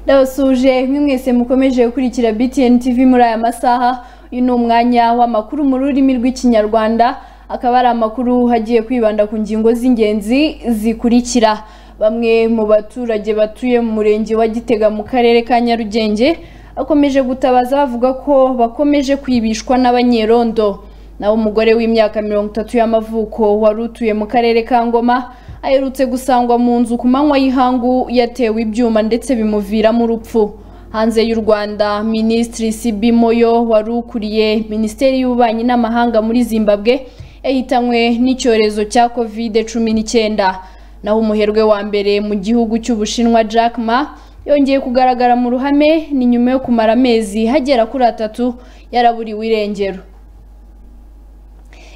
ndabasuje mwese mukomeje gukurikira BTN TV muri aya masaha uyu ni umwanya w'amakuru mu rurimi rw'ikinyarwanda akaba ari amakuru agiye kwibanda ku ngingo z'ingenzi zikurikira bamwe mu baturage batuye mu murenge wa gitega mu karere ka nyarugenge bakomeje gutabaza bavuga ko bakomeje kwibishwa n'abanyerondo naho umugore w'imyaka mirongo itatu y'amavuko wari utuye mu karere ka ngoma aherutse gusangwa mu nzu ku manywa y'ihangu yatewe ibyuma ndetse bimuviramo urupfu hanze y'u rwanda minisitiri sibi moyo wari ukuriye minisiteri y'ububanyi n'amahanga muri zimbabwe yahitanywe n'icyorezo cya kovide cumi n'icyenda naho umuherwe wa mbere mu gihugu cy'ubushinwa jack ma yongeye kugaragara mu ruhame ni nyuma yo kumara amezi hagera kuri atatu yaraburiwe irengero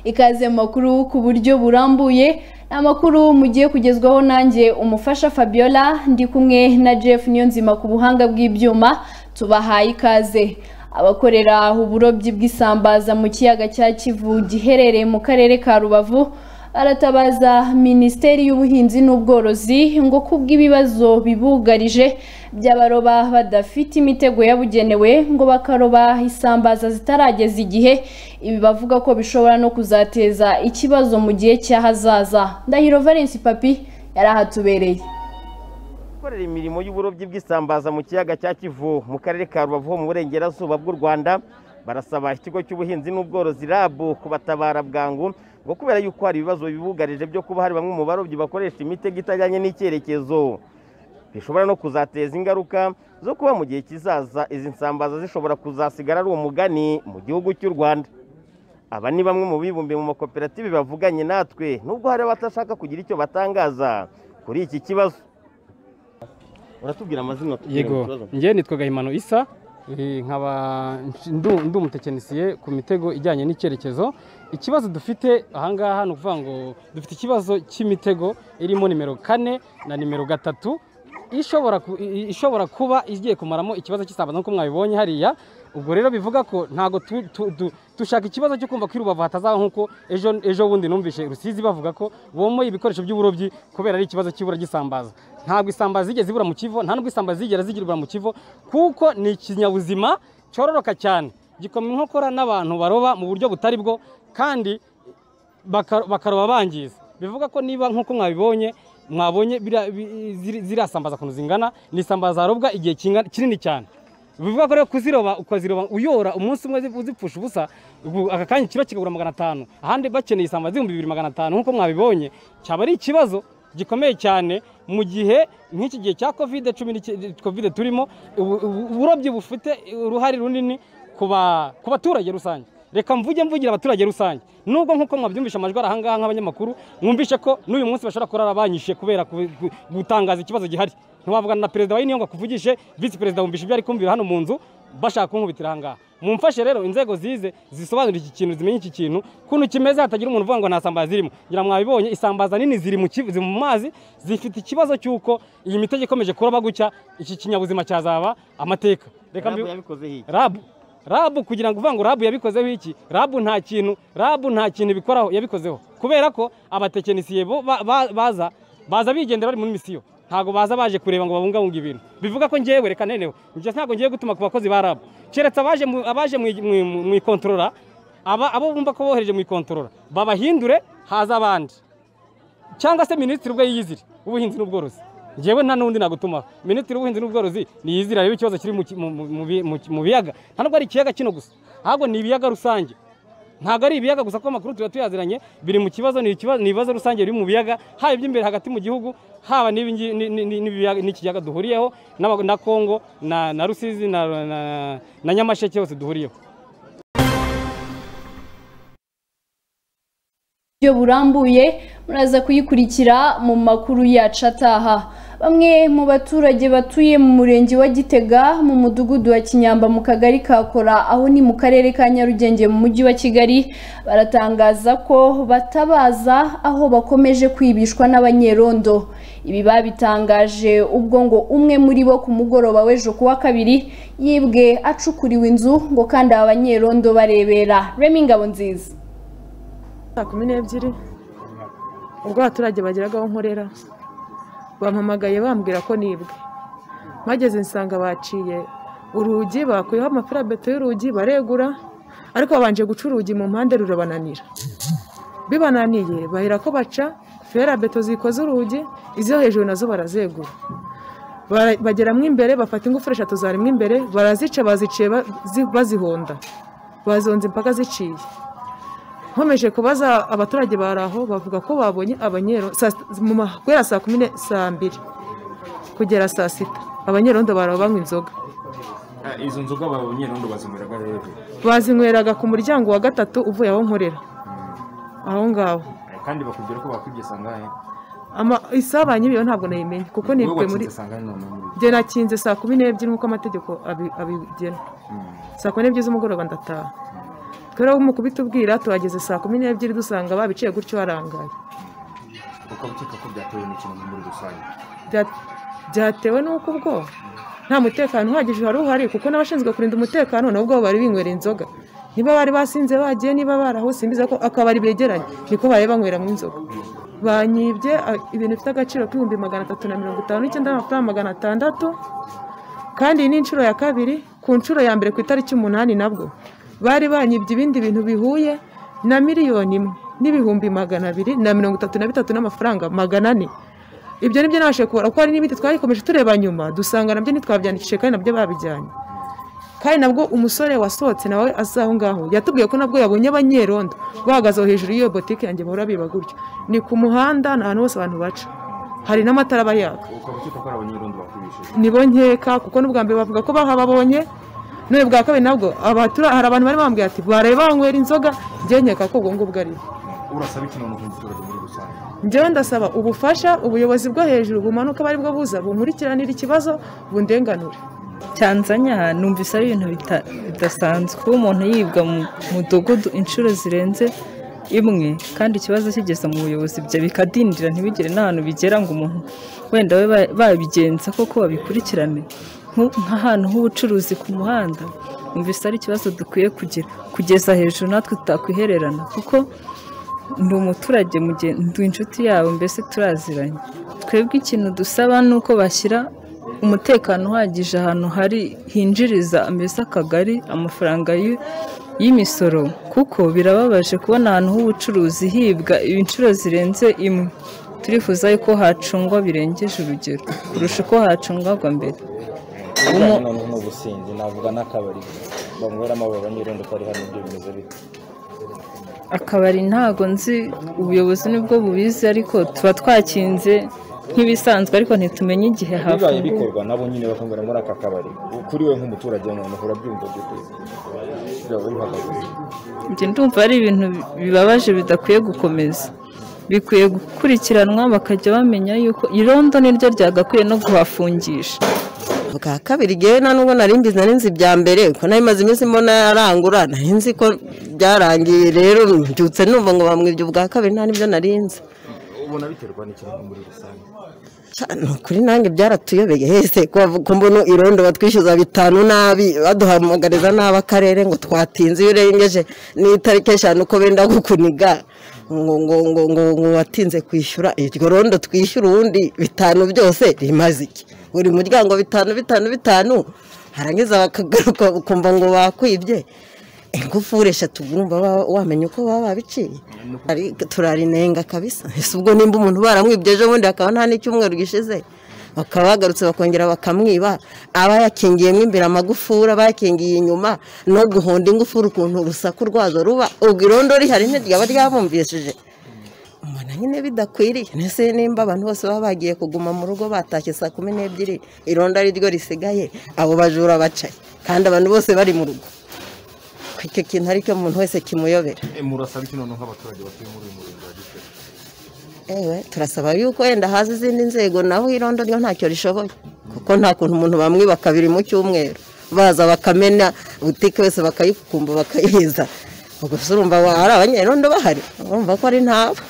ikaze mu makuru ku buryo burambuye ni amakuru mugiye kugezwaho nanjye umufasha fabiola ndi kumwe na jeff niyonzima ku buhanga bw'ibyuma tubahaye ikaze abakorera uburobyi bw'isambaza mu kiyaga cya kivu giherereye mu karere ka rubavu aratabaza minisiteri y'ubuhinzi n'ubworozi ngo kubwo ibibazo bibugarije by'abaroba badafite imitego yabugenewe ngo bakaroba isambaza zitarageza igihe ibi bavuga ko bishobora no kuzateza ikibazo mu gihe cy'ahazaza ndahiro valence papi yari ahatubereye gukorera imirimo y'uburobyi bw'isambaza mu kiyaga cya kivu mu karere ka rubavu ho mu burengerazuba bw'u rwanda barasaba ikigo cy'ubuhinzi n'ubworozi rab kubatabara bwangu ngo kubera yuko hari ibibazo bibugarije byo kuba hari bamwe mu barobyi bakoresha imitego itajyanye n'icyerekezo bishobora no kuzateza ingaruka zo kuba mu gihe kizaza izi nsambaza zishobora kuzasigara ari umugani mu gihugu cy'u rwanda aba ni bamwe mu bibumbiye mu makoperative bavuganye natwe nubwo hari abatashaka kugira icyo batangaza kuri iki kibazo uratubwira amazina tubwira mu yego kibazo njye nitwa gahimano isa eh, nkaba nsh- ndu- ndi umutekinisiye ku mitego ijyanye n'icyerekezo ikibazo dufite ahangaha ni ukuvuga ngo dufite ikibazo cy'imitego irimo nimero kane na nimero gatatu ishobora ku- i- i- ishobora kuba igiye kumaramo ikibazo cy'isambaza nk'uko mwabibonye hariya ubwo rero bivuga ko ntabwo tu- tu- tu- dushaka ikibazo cyo kumva ko i rubavu hatazaho nk'uko ejo ejo bundi numvise rusizi bavuga ko bomoye ibikoresho by'uburobyi kubera ari ikibazo cy'ibura ry'isambaza ntabwo isambaza zigeze zibura mu kivo nta nubwo isambaza zigera zigira ibura mu kivo kuko ni ikinyabuzima cyororoka cyane gikoma inkokora n'abantu baroba mu buryo butari bwo kandi baka- bakaroba bangiza bivuga ko niba nk'uko mwabibonye mwabonye biriya- bi- ziri- ziriya sambaza ukuntu zingana ni isambaza zarobwa igihe kinga- kinini cyane bivuga ko rero kuziroba ukaziroba uyora umunsi umwe zivu- zipfusha ubusa ubu aka kanya ikiro kigabura magana atanu ahandi bakeneye isambaza ibihumbi bibiri magana atanu nk'uko mwabibonye cyaba ari ikibazo gikomeye cyane mu gihe nk'iki gihe cya kovide cumi n'icyenda kovide turimo ubu- ubu- uburobyi bufite uruhare runini ku ba- ku baturage rusange reka mvuge mvugira abaturage rusange nubwo nk'uko mwabyumvisha amajwi ari ahangaha nk'abanyamakuru mwumvishe ko n'uyu munsi bashobora kurara banyishe kubera ku- ku- gutangaza ikibazo gihari ntiwavugana na perezida wa union ngo akuvugishe visi perezida wumvisha ibyo ari kumvira hano mu nzu bashaka kunkubitira ahangaha mumfashe rero inzego zize zisobanura iki kintu zimenye iki kintu kuntu kimeze hatagira umuntu uvuga ngo nta sambaza zirimo ngira mwabibonye isambaza nini ziri mu kivu- ziri mu mazi zifite ikibazo cy'uko iyi mitego ikomeje kuroba gutya iki kinyabuzima cyazaba amateka reka Rab mbi- yabikoze hiki rabu rabu kugira ngo uvuga ngo rabu yabikozeho iki rabu nta kintu rabu nta kintu bikoraho yabikozeho kubera ko abatekinisiye bo ba- ba- baza baza bigendera bari muri misiyo ntabwo baza baje kureba ngo babungabunge ibintu bivuga ko ngewe reka neneho njye ntabwo ngiye gutuma ku bakozi ba rabu keretse abaje mu- abaje mu- mu- mu- mu ikontorora aba abo bumva ko bohereje mu ikontorora babahindure haza abandi cyangwa se minisitiri ubwo yiyizire ubuhinzi n'ubworozi ngewe nta n'undi nagutumaho minisitiri w'ubuhinzi n'ubworozi niyizire arebe ikibazo kiri mu ki- mu- mu- mu bi- mu ki- mu biyaga nta nubwo ari ikiyaga kino gusa ahubwo ni ibiyaga rusange ntabwo ari ibiyaga gusa kuko amakuru tuba tuyaziranye biri mu kibazo ni ikibazo- ni ibibazo rusange biri mu biyaga haba iby'imbere hagati mu gihugu haba n'ibi ngi- ni- ni- ni- n'ibiyaga- n'ikiyaga duhuriyeho n'aba- na kongo na na rusizi na- na na nyamasheke hose duhuriyeho buryo burambuye muraza kuyikurikira mu makuru yacu ataha bamwe mu baturage batuye mu murenge wa gitega mu mudugudu wa kinyamba mu kagari ka kora aho ni mu karere ka nyarugenge mu mujyi wa kigali baratangaza ko batabaza aho bakomeje kwibishwa n'abanyerondo ibi babitangaje ubwo ngo umwe muri bo ku mugoroba w'ejo ku wa kabiri yibwe acukuriwe inzu ngo kandi aba banyerondo barebera remi ngabo nziza saa kumi n'ebyiri ubwo abaturage bageraga aho nkorera bampamagaye bambwira ko nibwe mageze nsanga baciye urugi bakuyeho amafarabeto y'urugi baregura ariko babanje guca urugi mu mpande rurabananira bibananiye bahera ko baca ferabeto zikoze urugi izo hejuru nazo barazegura Bara- bageramo imbere bafata ingufuri eshatu zarimo imbere barazica baziciye ba- zi- bazihonda bazonze impaka ziciye nkomeje kubaza abaturage bari aho bavuga ko babonye abanyero saa sit- mu ma- guhera saa kumi ne- saa mbiri kugera saa sita abanyerondo baraho banywa inzoga Ah, izo nzoga abanyerondo bazinyweraga hehe bazinyweraga ku muryango wa gatatu uvuye aho nkorera aho ngaho Ah, kandi bakubwira ko bakwibye sangahe Ama- isaha banyiriyeho ntabwo nayimenye kuko nibwe muri sangahe none muri jye nakinze saa kumi n'ebyiri nk'uko amategeko abi- abigena Mm. saa kumi n'ebyiri z'umugoroba ndataha twebwe mu kubitubwira tuhageze saa kumi n'ebyiri dusanga babiciye gutyo barangaye ukaba ukeka ko byatewe n'ikintu muri rusange Bya- byatewe n'uko ubwo nta mutekano uhagije wari uhari kuko n'abashinzwe kurinda umutekano nabwo bari binywera inzoga niba bari basinze bagiye niba baraho simbiza ko akabari begeranye niko bari banyweramo inzoga banyibye a- ibintu bifite agaciro k'ibihumbi magana atatu na mirongo itanu n'icyenda y'amafaranga magana atandatu kandi iyi ni inshuro ya kabiri ku nshuro ya mbere ku itariki umunani nabwo bari banyibye ibindi bintu bihuye na miliyoni imwe n'ibihumbi magana abiri na mirongo itatu na bitatu n'amafaranga magana ane ibyo nibyo nabashije kubara kuko hari n'ibindi twayikomeje tureba nyuma dusanga nabyo ntitwabyandikishije kandi nabyo babijyanye kandi nabwo umusore wasohotse nawe aza aho ngaho yatubwiye ko nabwo yabonye abanyerondo bahagaze aho hejuru y'iyo botike yanjye bahora biba gutyo ni ku muhanda ni ahantu hose abantu baca hari n'amatara aba yaka ukaba ukeka ko ari abanyerondo bakwibishije ni bo nkeka kuko n'ubwa mbere bavuga ko bahababonye none bwa kabiri nabwo abatura- hari abantu bari bambwiye ati baraye banywera inzoga njye nkeka ko ubwo ngubwo ari bwo urasaba iki none ku muturage muri rusange njyewe ndasaba ubufasha ubuyobozi bwo hejuru bumanuka abo ari bwo buza bunkurikiranire ikibazo bundenganure Tanzania numvise ari ibintu bita- bidasanzwe kuba umuntu yibwa mu mudugudu inshuro zirenze imwe kandi ikibazo kigeze mu buyobozi bya bikadindira ntibigire n'ahantu bigera ngo umuntu wenda babe ba- babigenza koko babikurikirane Nku- nk'ahantu h'ubucuruzi ku muhanda numvise ari ikibazo dukwiye kugira kugeza hejuru natwe tutakwihererana kuko ndi umuturage mugen- ndi inshuti yabo mbese turaziranye twebwe ikintu dusaba ni uko bashyira umutekano uhagije ahantu hari hinjiriza mbese akagari amafaranga y'u- y'imisoro kuko birababaje kubona ahantu h'ubucuruzi hibwa inshuro zirenze imwe turifuza yuko hacungwa birengeje urugero kurusha uko hacungwagwa mbere ibijyanye noneho n'ubusinzi navuga n'akabari banyweramo aba banyirondo utari hano ibyo bimeze bite akabari ntago nzi ubuyobozi nibwo bubizi ariko tuba twakinze nk'ibisanzwe ariko ntitumenye igihe bibaye hafungurwa bikorwa nabo nyine bakongera muri aka kabari kuri we nk'umuturage noneho urabyumva by'ukuri byaba bihagaze njye ndumva ari ibintu bibabaje bidakwiye gukomeza bikwiye gukurikiranwa bakajya bamenya yuko irondo niryo ryagakwiye no guhafungisha bwa kabiri ngewe nta nubwo nari mbizi nari nzi ibya mbere kuko nari maze iminsi mbona yarangura nari nzi ko byarangiye rero mbyutse numva ngo bamwibye ubwa kabiri nta n'ibyo nari nzi ubona biterwa n'ikintu muri rusange Cya- ni ukuri nanjye byaratuyobeye hese ko mbona irondo batwishyuza bitanu nabi baduhamagariza nabi akarere ngo twatinze iyo urengeje n'itariki eshanu ko benda kukuniga ngo ngo ngo ngo ngo watinze kwishyura iryo rondo twishyura ubundi bitanu byose rimaze iki buri muryango bitanu bitanu bitanu harangiza bakagaruka ukumva ngo bakwibye ingufuri eshatu urumva wa- wamenya uko baba babiciye Ari- turarinenga kabisa ese ubwo nimba umuntu baramwibye ejo bundi hakaba nta n'icyumweru gishize bakaba bagarutse bakongera bakamwiba aba yakingiyemo imbere amagufuri aba yakingiye inyuma no guhonda ingufuri ukuntu urusaku rwazo ruba ubwo irondo rihari ntiryaba ryabumvishije mbona nyine bidakwiriye ndetse nimba abantu bose baba bagiye kuguma mu rugo batashye saa kumi n'ebyiri irondo ari ryo risigaye abo bajura bacaye kandi abantu bose bari mu rugo icyo kintu aricyo umuntu wese kimuyobera murasaba iki none nk'abaturage batuye muri uyu murenge wa gitega ewe turasaba yuko wenda haza izindi nzego naho irondo ryo ntacyo rishoboye kuko nta kuntu umuntu bamwiba kabiri mu cyumweru baza bakamena butike wese bakayikumba bakayiza gusa urumva wa- hari abanyerondo bahari urumva ko ari ntabo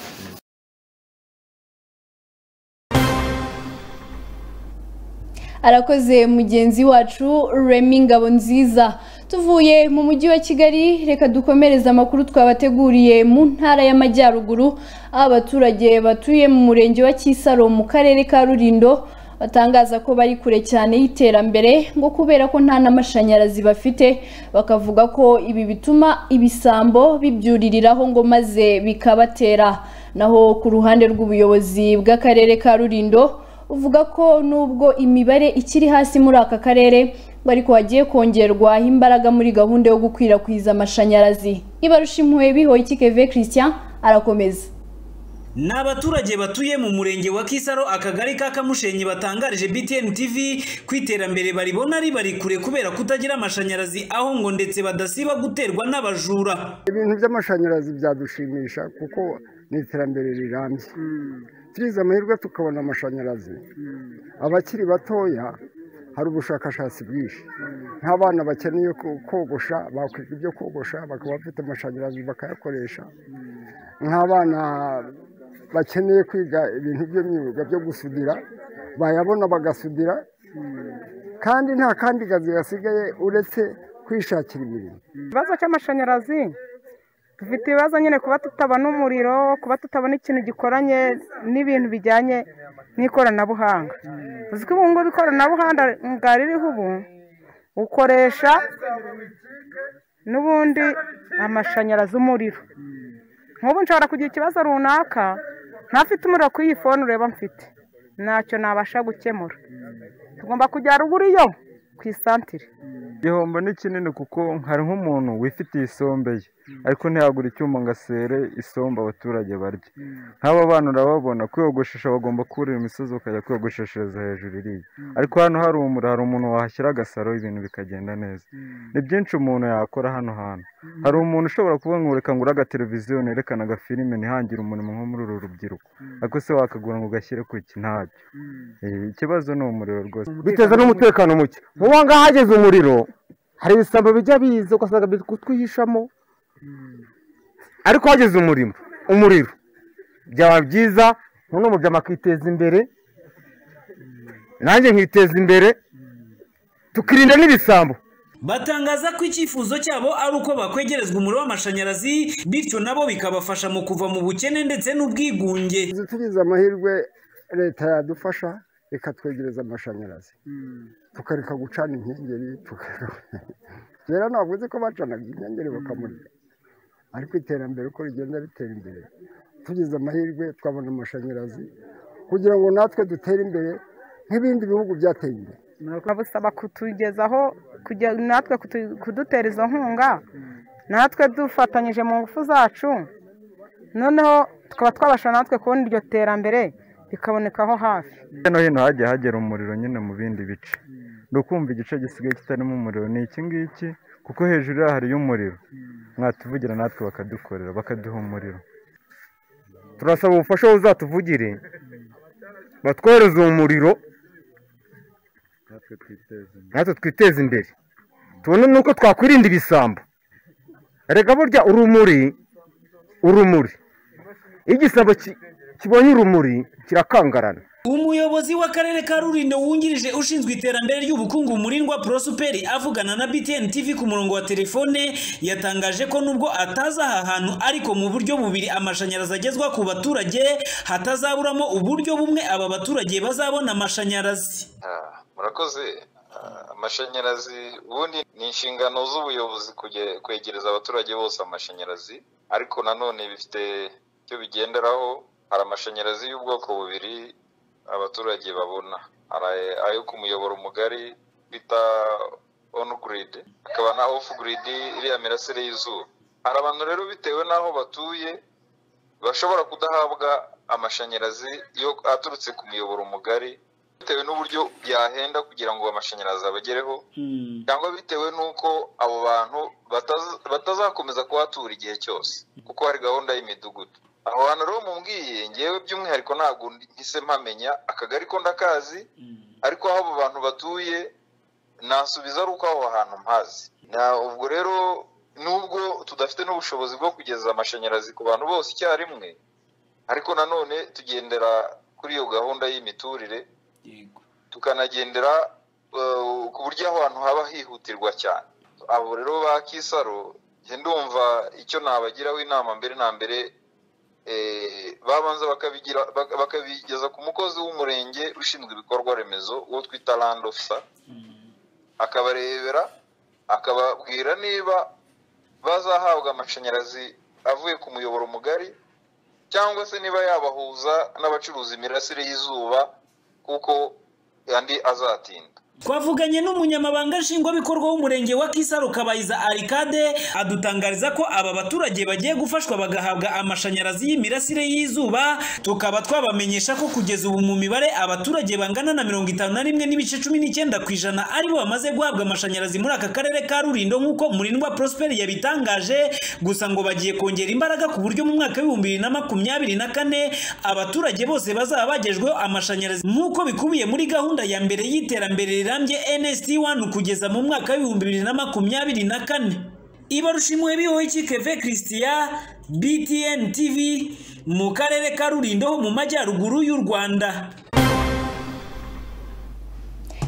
arakoze mugenzi wacu remi ngabo nziza tuvuye mu mujyi wa kigali reka dukomereze amakuru twabateguriye mu ntara y'amajyaruguru aho abaturage batuye mu murenge wa kisaro mu karere ka rurindo batangaza ko bari kure cyane y'iterambere ngo kubera ko nta n'amashanyarazi bafite bakavuga ko ibi bituma ibisambo bibyuririraho ngo maze bikabatera naho ku ruhande rw'ubuyobozi bw'akarere ka rurindo uvuga ko nubwo imibare ikiri hasi muri aka karere ngo ariko hagiye kongerwaho imbaraga muri gahunda yo gukwirakwiza amashanyarazi ibarushimuwe bihoye keve christian arakomeza ni abaturage batuye mu murenge wa kisaro akagari ka kamushenyi batangarije btn tv ku iterambere baribona ribari kure kubera kutagira amashanyarazi aho ngo ndetse badasiba guterwa n'abajura ibintu by'amashanyarazi byadushimisha kuko ni iterambere rirambye turize amahirwe tukabona amashanyarazi abakiri batoya hari ubushakashatsi bwinshi nk'abana bakeneye kogosha bakwiga ibyo kogosha bakaba bafite amashanyarazi bakayakoresha nk'abana bakeneye kwiga ibintu by'imyuga byo gusudira bayabona bagasudira kandi nta kandi kazi gasigaye uretse kwishakira imirimo ikibazo cy'amashanyarazi dufite ibibazo nyine kuba tutabona umuriro kuba tutabona ikintu gikoranye n'ibintu bijyanye n'ikoranabuhanga uzi ko ubu ngubu ikoranabuhanga ririho ubu ukoresha n'ubundi amashanyarazi umuriro nk'ubu nshobora kugira ikibazo runaka ntafite umuriro ku iyi fone ureba mfite ntacyo nabasha gukemura tugomba kujya ruguru yo ku isantire igihombo ni kinini kuko hari nk'umuntu wifitiye isombe ye ariko ntiyagura icyuma ngo asere isombe abaturage barya nk'aba bana urababona kwiyogoshesha bagomba kurira imisozi ukajya kwiyogosheshereza hejuru iriya ariko hano hari umura hari umuntu wahashyira agasaro ibintu bikagenda neza ni byinshi umuntu yakora hano hantu hari umuntu ushobora kuvuga ngo reka ngura agateleviziyo nerekana agafilime ntihangire umurimo nko muri uru rubyiruko ariko se wakagura ngo ugashyire ku iki ntabyo ikibazo ni umuriro rwose biteza n'umutekano muke nk'ubu ngaha hageze umuriro hari ibisambo bijya biza ugasanga biri kutwihishamo ariko hageze umurimo umuriro byaba byiza noneho umuryango akiteza imbere nanjye nkiteza imbere tukirinda n'ibisambo batangaza ko icyifuzo cyabo ari uko bakwegerezwa umuriro w'amashanyarazi bityo nabo bikabafasha mu kuva mu bukene ndetse n'ubwigunge tugize amahirwe leta yadufasha ikatwegereza amashanyarazi tukareka gucana inkengeri rero ntabwo uzi ko bacanaga inkengeri bakamurika ariko iterambere uko rigenda ritera imbere tugize amahirwe twabona amashanyarazi kugira ngo natwe dutere imbere nk'ibindi bihugu byateye imbere babusaba kutugezaho natwe kudutera izo nkunga natwe dufatanyije mu ngufu zacu noneho tukaba twabasha natwe kubona iryo terambere bikaboneka aho hafi hirya no hino hagiye hagera umuriro nyine mu bindi bice ukumva igice gisigaye kitarimo umuriro ni iki ngiki kuko hejuru yaho hariyo umuriro mwatuvugira natwe bakadukorera bakaduha umuriro turasaba ubufasha buzatuvugire batwohereze uwo muriro natwe twiteze imbere tubone nuko twakwirinda ibisambo reka burya urumuri urumuri iyo igisambo kibonye urumuri kirakangarana umuyobozi w'akarere ka rurindo wungirije ushinzwe iterambere ry'ubukungu murindwa porosuperi avugana na btn tv ku murongo wa telefone yatangaje ko nubwo atazi aha hantu ariko mu buryo bubiri amashanyarazi agezwa ku baturage hatazaburamo uburyo bumwe aba baturage bazabona amashanyarazi murakoze amashanyarazi ubundi ni inshingano z'ubuyobozi kwegereza abaturage bose amashanyarazi ariko nanone bifite icyo bigenderaho hari amashanyarazi y'ubwoko bubiri abaturage babona hari ayo ku muyoboro mugari bita onu giridi hakaba na ofu giridi iriya mirasire y'izuba hari abantu rero bitewe n'aho batuye bashobora kudahabwa amashanyarazi iyo aturutse ku muyoboro mugari bitewe n'uburyo byahenda kugira ngo amashanyarazi abagereho cyangwa bitewe n'uko abo bantu batazakomeza kuhatura igihe cyose kuko hari gahunda y'imidugudu aho hantu rero mubwiye ngewe by'umwihariko ntabwo mpise mpamenya akagari ko ndakazi ariko aho abo bantu batuye nasubiza ari uko aho hantu mpazi ubwo rero nubwo tudafite n'ubushobozi bwo kugeza amashanyarazi ku bantu bose icyarimwe ariko nanone tugendera kuri iyo gahunda y'imiturire tukanagendera ku buryo aho hantu haba hihutirwa cyane abo rero ba kisaro ndumva icyo nabagiraho inama mbere na mbere babanza bakabigira baka- bakabigeza ku mukozi w'umurenge ushinzwe ibikorwa remezo uwo twita land officer akabarebera akababwira niba bazahabwa amashanyarazi avuye ku muyoboro mugari cyangwa se niba yabahuza n'abacuruza imirasire y'izuba kuko andi azatinda twavuganye n'umunyamabanga nshingwabikorwa w'umurenge wa kisaro kabayiza arikade adutangariza ko aba baturage bagiye gufashwa bagahabwa amashanyarazi y'imirasire y'izuba tukaba twabamenyesha ko kugeza ubu mu mibare abaturage bangana na mirongo itanu na rimwe n'ibice cumi n'icyenda ku ijana aribo bamaze guhabwa amashanyarazi muri aka karere ka rurindo nk'uko murindwa prosperi yabitangaje gusa ngo bagiye kongera imbaraga ku buryo mu mwaka w'ibihumbi bibiri na makumyabiri na kane abaturage bose bazaba bagejweho amashanyarazi nk'uko bikubiye muri gahunda ya mbere y'iterambere rirambye NST 1 kugeza mu mwaka w'ibihumbi bibiri na makumyabiri na kane ibarushimwe bihoiki keve christian btn tv mu karere ka rurindo ho mu majyaruguru y'u rwanda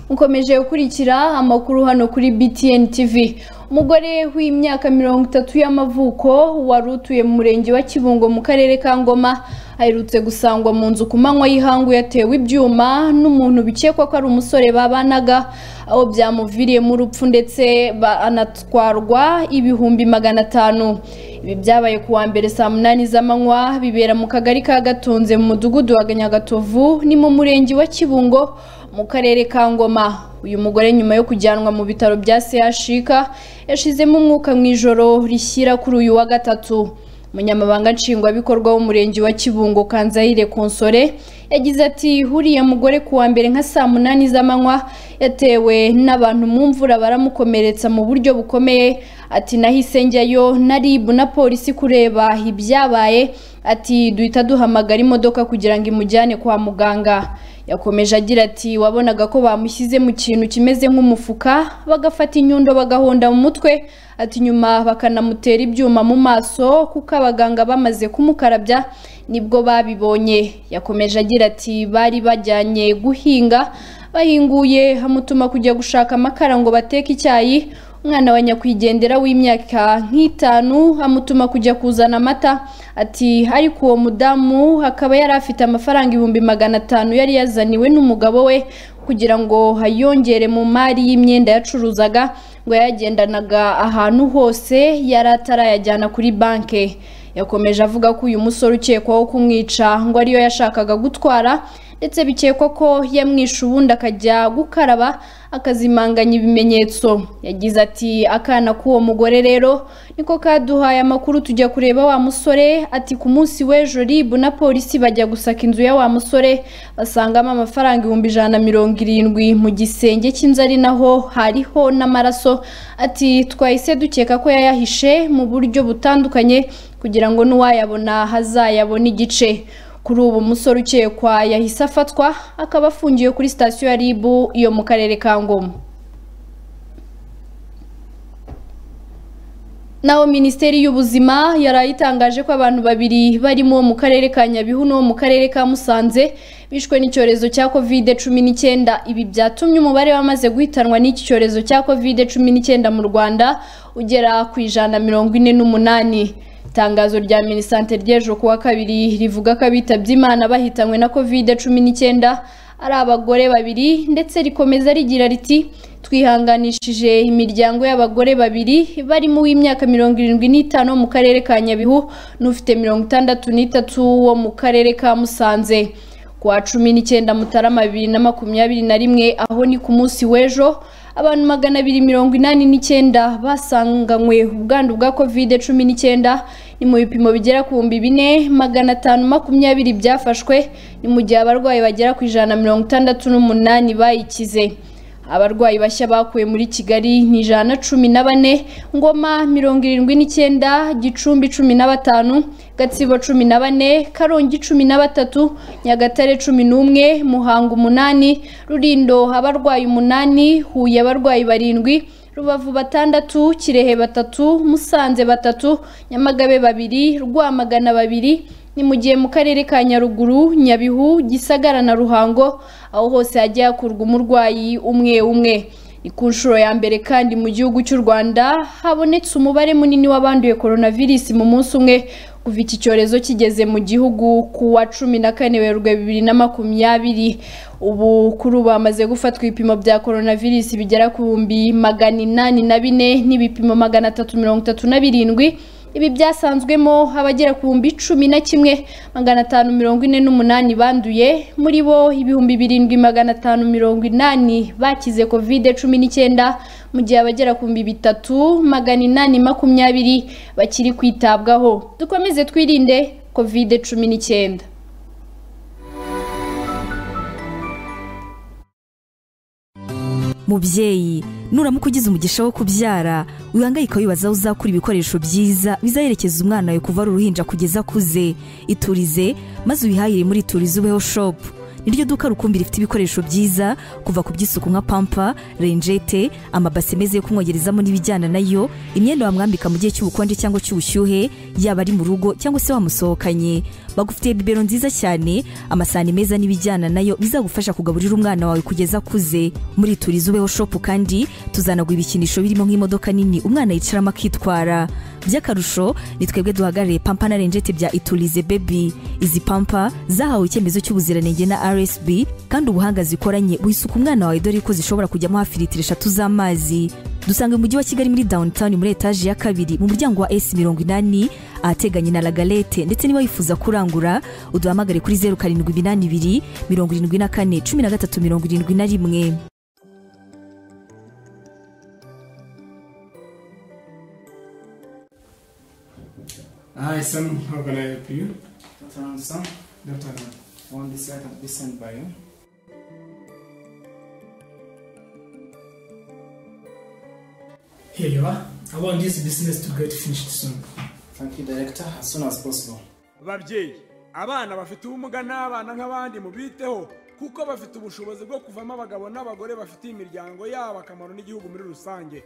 mukomeje gukurikira amakuru hano kuri BTN TV umugore w'imyaka mirongo itatu y'amavuko wari utuye mu murenge wa kibungo mu karere ka ngoma aherutse gusangwa mu nzu ku manywa y'ihangu yatewe ibyuma n'umuntu bikekwa ko ari umusore babanaga aho byamuviriyemo urupfu ndetse ba- anatwarwa ibihumbi magana atanu ibi byabaye ku wa mbere saa munani z'amanywa bibera mu kagari ka gatonze mu mudugudu wa ganyagatovu ni mu murenge wa kibungo mu karere ka ngoma uyu mugore nyuma yo kujyanwa mu bitaro bya CHK yashizemo umwuka mu ijoro rishyira kuri uyu wa gatatu umunyamabanga nshingwabikorwa w'umurenge wa kibungo kanzayire konsore yagize ati huriye mugore ku wa mbere nka saa munani z'amanywa yatewe n'abantu mu mvura baramukomeretsa mu buryo bukomeye ati nahise njyayo na ribu na polisi kureba ibyabaye ati duhita duhamagara imodoka kugira ngo imujyane kwa muganga yakomeje agira ati wabonaga ko bamushyize mu kintu kimeze nk'umufuka bagafata inyundo bagahonda mu mutwe ati nyuma bakanamutera ibyuma mu maso kuko abaganga bamaze kumukarabya nibwo babibonye yakomeje agira ati bari bajyanye guhinga bahinguye hamutuma kujya gushaka amakara ngo bateke icyayi umwana wa nyakwigendera w'imyaka nk'itanu amutuma kujya kuzana amata ati ariko uwo mudamu akaba yari afite amafaranga ibihumbi magana atanu yari yazaniwe n'umugabo we kugira ngo ayongere mu mari y'imyenda yacuruzaga ngo yayagendanaga ahantu hose yari atarayajyana kuri banke yakomeje avuga ko uyu musore ukekwaho kumwica ngo ariyo yashakaga gutwara ndetse bikekwa ko yamwishe ubundi akajya gukaraba akazimanganya ibimenyetso yagize ati akana k'uwo mugore rero niko kaduhaye amakuru tujya kureba wa musore ati ku munsi w'ejo ribu na polisi bajya gusaka inzu ya wa musore basangamo amafaranga ibihumbi ijana na mirongo irindwi mu gisenge cy'inzu ari naho hariho n'amaraso ati twahise dukeka ko yayahishe mu buryo butandukanye kugira ngo n'uwayabona hazayabone igice kuri ubu umusore ukekwa yahise afatwa akaba afungiwe kuri sitasiyo ya ribu yo mu karere ka ngoma naho minisiteri y'ubuzima yarayitangaje ko abantu babiri barimo uwo mu karere ka nyabihu n'uwo mu karere ka musanze bishwe n'icyorezo cya covid cumi n'icyenda ibi byatumye umubare wamaze guhitanwa n'iki cyorezo cya covid cumi n'icyenda mu rwanda ugera ku ijana na mirongo ine n'umunani itangazo rya minisante ry'ejo kuwa kabiri rivuga ko abitabye imana bahitanywe na covid cumi n'icyenda ari abagore babiri ndetse rikomeza rigira riti twihanganishije imiryango y'abagore babiri barimo uw'imyaka mirongo irindwi n'itanu wo mu karere ka nyabihu n'ufite mirongo itandatu n'itatu wo mu karere ka musanze ku wa cumi n'icyenda mutarama bibiri na makumyabiri na rimwe aho ni ku munsi w'ejo abantu magana abiri mirongo inani n'icyenda basanganywe ubwandu bwa covid cumi n'icyenda ni mu bipimo bigera ku bihumbi bine magana atanu makumyabiri byafashwe ni mu gihe abarwayi bagera ku ijana na mirongo itandatu n'umunani bayikize abarwayi bashya bakuwe muri kigali ni ijana na cumi na bane ngoma mirongo irindwi n'icyenda gicumbi cumi na batanu gatsibo cumi na bane karongi cumi na batatu nyagatare cumi n'umwe muhanga umunani rurindo abarwayi umunani huye abarwayi barindwi rubavu batandatu kirehe batatu musanze batatu nyamagabe babiri rwamagana babiri ni mu gihe mu karere ka nyaruguru nyabihu gisagara na ruhango aho hose hajya hakurwa umurwayi umwe umwe ni ku nshuro ya mbere kandi mu gihugu cy'u rwanda habonetse umubare munini w'abanduye coronavirus mu munsi umwe kuva iki cyorezo kigeze mu gihugu ku wa cumi na kane werurwe bibiri na makumyabiri ubu kuri ubu hamaze gufatwa ibipimo bya coronavirus bigera ku bihumbi magana inani na bine n'ibipimo magana atatu mirongo itatu na birindwi ibi byasanzwemo abagera ku bihumbi cumi na kimwe magana atanu mirongo ine n'umunani banduye muri bo ibihumbi birindwi magana atanu mirongo inani bakize kovide cumi n'icyenda mu gihe abagera ku bihumbi bitatu magana inani makumyabiri bakiri kwitabwaho dukomeze twirinde kovide cumi n'icyenda mubyeyi nuramuka ugize umugisha wo kubyara wihangayika wibaza aho uzakura ibikoresho byiza bizaherekeza umwana wawe kuva ari uruhinja kugeza akuze iturize maze uyihahire muri iturize ubeho shopu niryo duka rukumbi rifite ibikoresho byiza kuva ku by'isuku nka pampa renjete amabase meza yo kumwogerezamo n'ibijyana nayo imyenda wamwambika mu gihe cy'ubukonje cyangwa cy'ubushyuhe yaba ari mu rugo cyangwa se wamusohokanye bagufitiye bibero nziza cyane amasahani meza n'ibijyana nayo bizagufasha kugaburira umwana wawe kugeza akuze muri turizi ubeho shopu kandi tuzanagura ibikinisho birimo nk'imodoka nini umwana yicaramo akitwara by'akarusho ni twebwe duhagarariye pampa na renjete bya iturize bebi izi pampa zahawe icyemezo cy'ubuziranenge na rsb kandi ubuhanga zikoranye buhisuka umwana wawe dore ko zishobora kujyamo hafi litiro eshatu z'amazi dusanga mu mujyi wa kigali muri downtown muri etaje ya kabiri mu muryango wa s mirongo inani ahateganye na lagalete ndetse niba wifuza kurangura uduhamagare kuri zeru karindwi iminani ibiri mirongo irindwi na kane cumi na gatatu mirongo irindwi na rimwe Hi, Sam. How can I help you? Dr. Anson, Dr. Anand. on this side of this and by you. Here you are. I want this business to get finished soon. Thank you, Director, as soon as possible. babyeyi abana bafite ubumuga n'abana nk'abandi mubiteho kuko bafite ubushobozi bwo kuvamo abagabo n'abagore bafitiye imiryango yabo akamaro n'igihugu muri rusange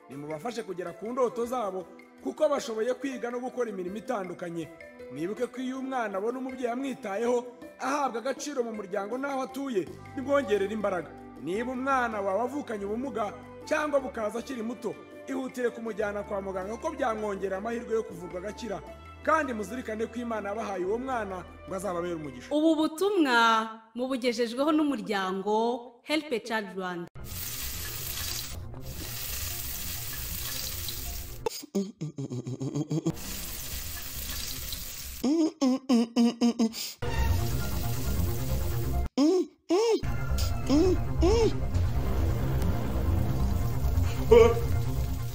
nimubafashe kugera ku ndoto zabo kuko bashoboye kwiga no gukora imirimo itandukanye mwibuke ko iyo umwana abona umubyeyi amwitayeho ahabwa agaciro mu muryango n'aho atuye bimwongerera imbaraga niba umwana wawe avukanye ubumuga cyangwa bukaza akiri muto ihutire kumujyana kwa muganga kuko byamwongerera amahirwe yo kuvurwa agakira kandi muzirikane ko imana yabahaye uwo mwana ngo azababere umugisha ubu butumwa mubugejejweho n'umuryango help a child rwanda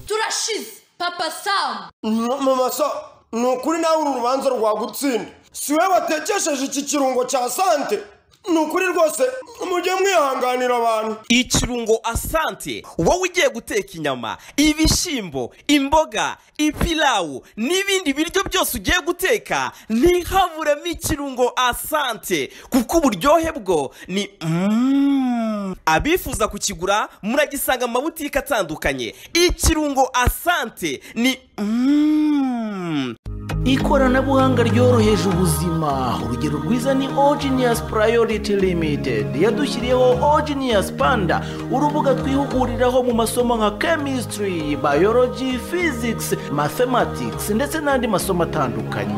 turashize papa samu mama sa ni ukuri nawe uru rubanza rwagutsinda si we watekesheje iki kirungo cya sante ni ukuri rwose mujye mwihanganira abantu ikirungo asante wowe ugiye guteka inyama ibishyimbo imboga ipilawu n'ibindi biryo byose ugiye guteka ntihaburemo ikirungo asante kuko uburyohe bwo ni Mm. abifuza kukigura muragisanga mu mabutike atandukanye ikirungo asante ni Mm. ikoranabuhanga ryoroheje ubuzima urugero rwiza ni ogenius priority limited yadushyiriyeho ogenius panda urubuga twihuguriraho mu masomo nka chemistry biology physics mathematics ndetse n'andi masomo atandukanye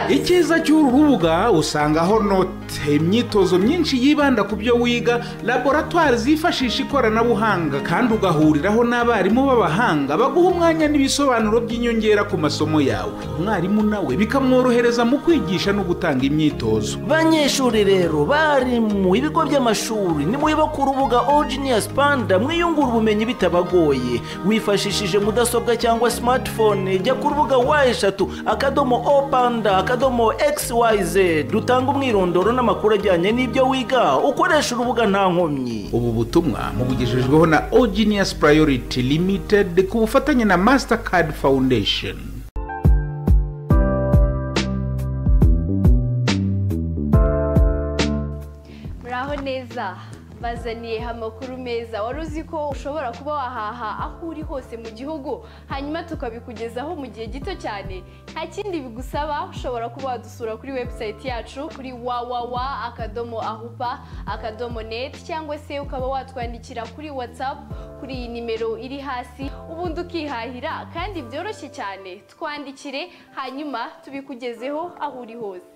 icyiza cy'uru rubuga usangaho note imyitozo myinshi yibanda ku byo wiga laboratwari zifashisha ikoranabuhanga kandi ugahuriraho n'abarimu b'abahanga baguha umwanya n'ibisobanuro by'inyongera ku masomo yawe umwarimu nawe bikamworohereza mu kwigisha no gutanga imyitozo banyeshuri rero barimu ibigo by'amashuri nimwiba ku rubuga ogenius panda mwiyungura ubumenyi bitabagoye wifashishije mudasobwa cyangwa smartphone jya ku rubuga wa eshatu akadomo o panda akadomo xyz dutanga umwirondoro n'amakuru ajyanye n'ibyo wiga ukoresha urubuga nta nkomyi ubu butumwa mubugejejweho na ogenius priority limited ku bufatanye na mastercard foundation muraho neza bazaniye amakuru meza wari uzi ko ushobora kuba wahaha aho uri hose mu gihugu hanyuma tukabikugezaho mu gihe gito cyane nta kindi bigusaba ushobora kuba wadusura kuri webusayiti yacu kuri wawawa akadomo ahupa akadomo neti cyangwa se ukaba watwandikira kuri watsapu kuri iyi nimero iri hasi ubundi ukihahira kandi byoroshye cyane twandikire hanyuma tubikugezeho aho uri hose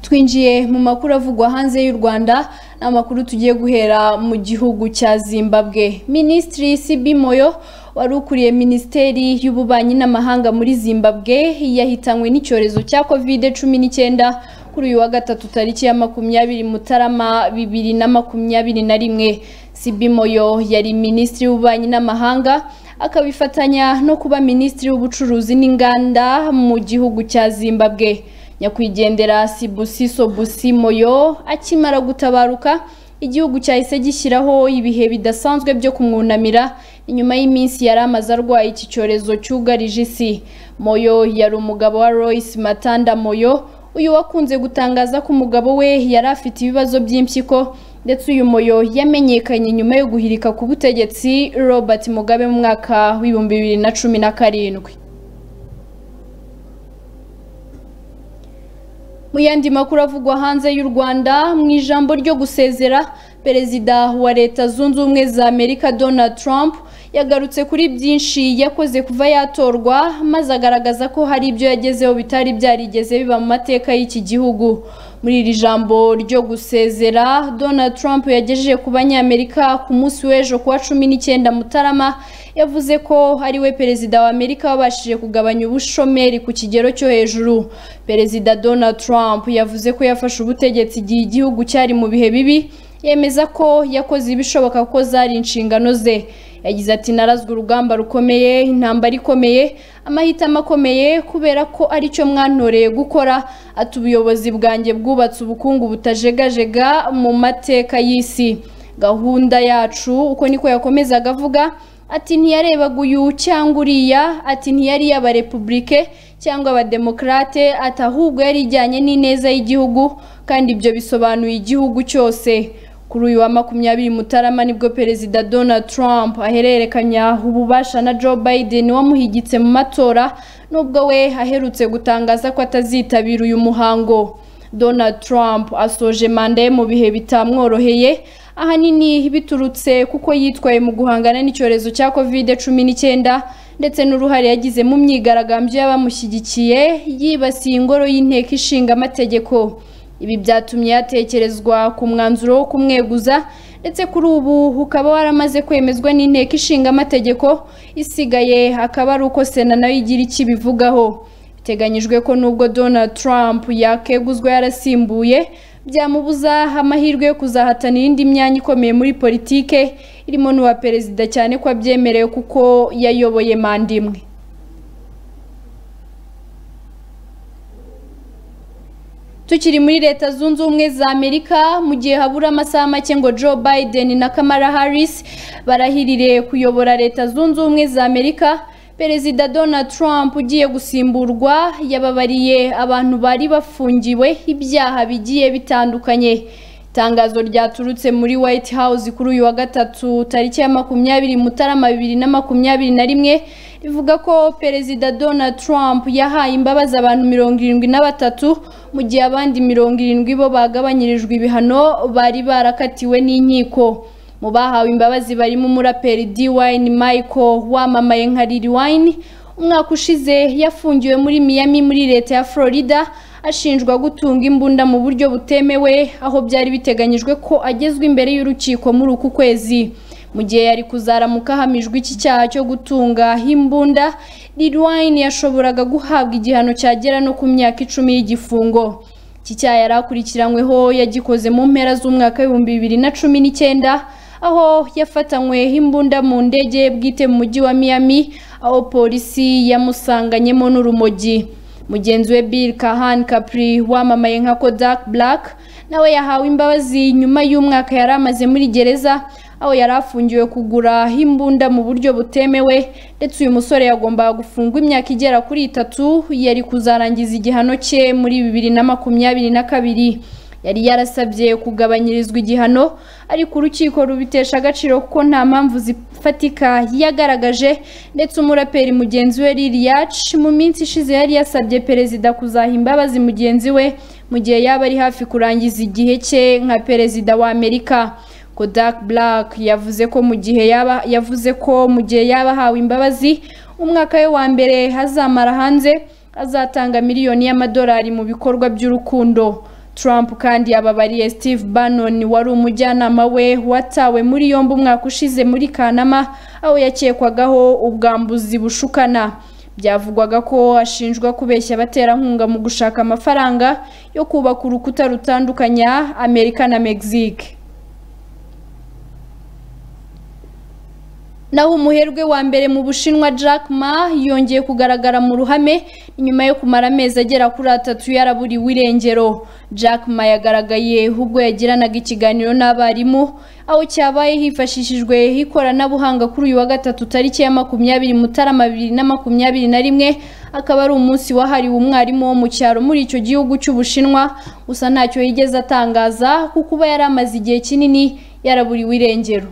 twinjiye mu makuru avugwa hanze y'u rwanda ni amakuru tugiye guhera mu gihugu cya zimbabwe minisitiri sibi moyo wari ukuriye minisiteri y'ububanyi n'amahanga muri zimbabwe yahitanywe n'icyorezo cya kovide cumi n'icyenda kuri uyu wa gatatu tariki ya makumyabiri mutarama bibiri na makumyabiri na rimwe sibi moyo yari minisitiri w'ububanyi n'amahanga akabifatanya no kuba minisitiri w'ubucuruzi n'inganda mu gihugu cya zimbabwe nyakwigendera sibusiso busi moyo akimara gutabaruka igihugu cyahise gishyiraho ibihe bidasanzwe byo kumwunamira inyuma y'iminsi yari amaze arwaye iki cyorezo cyugarije isi moyo yari umugabo wa royce matanda moyo uyu wakunze gutangaza ko umugabo we yari afite ibibazo by'impyiko ndetse uyu moyo yamenyekanye nyuma yo guhirika ku butegetsi robert mugabe mu mwaka w'ibihumbi bibiri na cumi na karindwi mu yandi makuru avugwa hanze y'u rwanda mu ijambo ryo gusezera perezida wa leta zunze ubumwe za amerika donald trump yagarutse kuri byinshi yakoze kuva yatorwa maze agaragaza ko hari ibyo yagezeho bitari byarigeze biba mu mateka y'iki gihugu muri iri jambo ryo gusezera donald trump yagejeje ku banyamerika ku munsi w'ejo kuwa cumi n'icyenda mutarama yavuze ko ari we perezida wa amerika wabashije kugabanya ubushomeri ku kigero cyo hejuru perezida donald trump yavuze ko yafashe ubutegetsi igihe igihugu cyari mu bihe bibi yemeza ko yakoze ibishoboka ko zari inshingano ze yagize ati narazwe urugamba rukomeye intambara ikomeye amahitamo akomeye kubera ko aricyo mwantoreye gukora ati ubuyobozi bwanjye bwubatse ubukungu butajegajega mu mateka y'isi gahunda yacu uko niko yakomezaga avuga ati ntiyarebaga uyu cyangwa uriya ati ntiyari iy'abarepubulike cyangwa abademokarate ati ahubwo yari ijyanye n'ineza y'igihugu kandi ibyo bisobanuye igihugu cyose kuri uyu wa makumyabiri mutarama nibwo perezida donald trump ahererekanya ububasha na joe biden wamuhigitse mu matora nubwo we aherutse gutangaza ko atazitabira uyu muhango donald trump asoje manda ye mu bihe bitamworoheye ahanini biturutse kuko yitwaye mu guhangana n'icyorezo cya kovide cumi n'icyenda ndetse n'uruhare yagize mu myigaragambyo y'abamushyigikiye yibasiye ingoro y'inteko ishinga amategeko ibi byatumye yatekerezwa ku mwanzuro wo kumweguza ndetse kuri ubu ukaba waramaze kwemezwa n'inteko ishinga amategeko isigaye akaba ari uko sena nayo igira icyo ibivugaho biteganyijwe ko nubwo donald trump yakeguzwa yarasimbuye byamubuza amahirwe yo kuzahatana iyindi myanya ikomeye muri politike irimo n'uwa perezida cyane ko abyemerewe kuko yayoboye manda imwe tukiri muri leta zunze ubumwe za amerika mu gihe habura amasaha make ngo joe biden na kamara harris barahirire kuyobora leta zunze ubumwe za amerika perezida donald trump ugiye gusimburwa yababariye abantu bari bafungiwe ibyaha bigiye bitandukanye itangazo ryaturutse muri white house kuri uyu wa gatatu tariki ya makumyabiri mutarama bibiri na makumyabiri na rimwe rivuga ko perezida donald trump yahaye imbabazi abantu mirongo irindwi na batatu mu gihe abandi mirongo irindwi bo bagabanyirijwe ibihano bari barakatiwe n'inkiko mu bahawe imbabazi barimo umuraperi d wine michael wamamaye nka lil wine umwaka ushize yafungiwe muri miami muri leta ya florida ashinjwa gutunga imbunda mu buryo butemewe aho byari biteganyijwe ko agezwa imbere y'urukiko muri uku kwezi mu gihe yari kuzaramuka ahamijwe iki cyaha cyo gutunga imbunda lilwine yashoboraga guhabwa igihano cyagera no ku myaka icumi y'igifungo iki cyaha yari akurikiranyweho yagikoze mu mpera z'umwaka w'ibihumbi bibiri na cumi n'icyenda aho yafatanywe imbunda mu ndege bwite mu mujyi wa miami aho polisi yamusanganyemo n'urumogi mugenzi we Bill Kahan Capri wamamaye nka Kodak Black nawe yahawe imbabazi nyuma y'umwaka yari amaze muri gereza aho yari afungiwe kugura imbunda mu buryo butemewe ndetse uyu musore yagombaga gufungwa imyaka igera kuri itatu yari kuzarangiza igihano cye muri bibiri na makumyabiri na kabiri yari yarasabye kugabanyirizwa igihano ariko urukiko rubitesha agaciro kuko nta mpamvu zifatika yagaragaje ndetse umuraperi mugenzi we Liliace mu minsi ishize yari yasabye perezida kuzaha imbabazi mugenzi we mu gihe yaba ari hafi kurangiza igihe cye nka perezida wa Amerika Kodak Black yavuze ko mu gihe yaba yavuze ko mu gihe yaba ahawe imbabazi umwaka we wa mbere hazamara hanze azatanga miliyoni y'amadolari mu bikorwa by'urukundo Trump kandi yababariye Steve Bannon wari umujyanama we watawe muri yombi umwaka ushize muri Kanama aho yakekwagaho ubwambuzi bushukana byavugwaga ko ashinjwa kubeshya abaterankunga mu gushaka amafaranga yo kubaka urukuta rutandukanya Amerika na Mexique naho umuherwe wa mbere mu bushinwa Jack Ma yongeye kugaragara mu ruhame nyuma yo kumara amezi agera kuri atatu yaraburiwe irengero Jack Ma yagaragaye ubwo yagiranaga ikiganiro n'abarimu aho cyabaye hifashishijwe ikoranabuhanga kuri uyu wa gatatu tariki ya makumyabiri mutarama bibiri na makumyabiri na rimwe akaba ari umunsi wahariwe umwarimu wo mu cyaro muri icyo gihugu cy'ubushinwa gusa ntacyo yigeze atangaza kuko uba yari amaze igihe kinini yaraburiwe irengero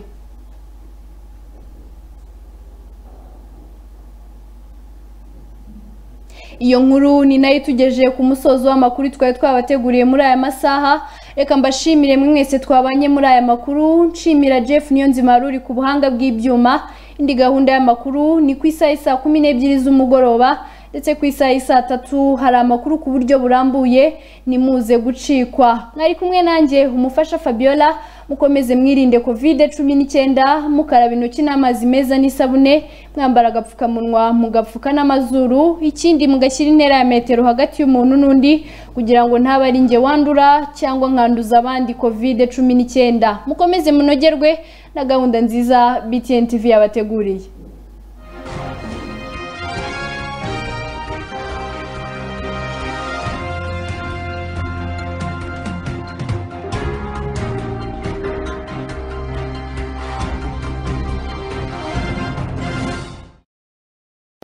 iyo nkuru ni nayo itugejeje ku musozo w'amakuru twari twabateguriye muri aya masaha reka mbashimire mwese twabanye muri aya makuru nshimira jeff niyo nzima ruri ku buhanga bw'ibyuma indi gahunda y'amakuru ni ku isaha saa kumi n'ebyiri z'umugoroba ndetse ku isaha saa tatu hari amakuru ku buryo burambuye nimuze gucikwa mwari kumwe nanjye umufasha fabiola mukomeze mwirinde kovide cumi n'icyenda mukaraba intoki n'amazi meza n'isabune mwambara agapfukamunwa mugapfuka n'amazuru ikindi mugashyira intera ya metero hagati y'umuntu n'undi kugira ngo ntaba ari njye wandura cyangwa nkanduza abandi kovide cumi n'icyenda mukomeze munogerwe na gahunda nziza btn tv yabateguriye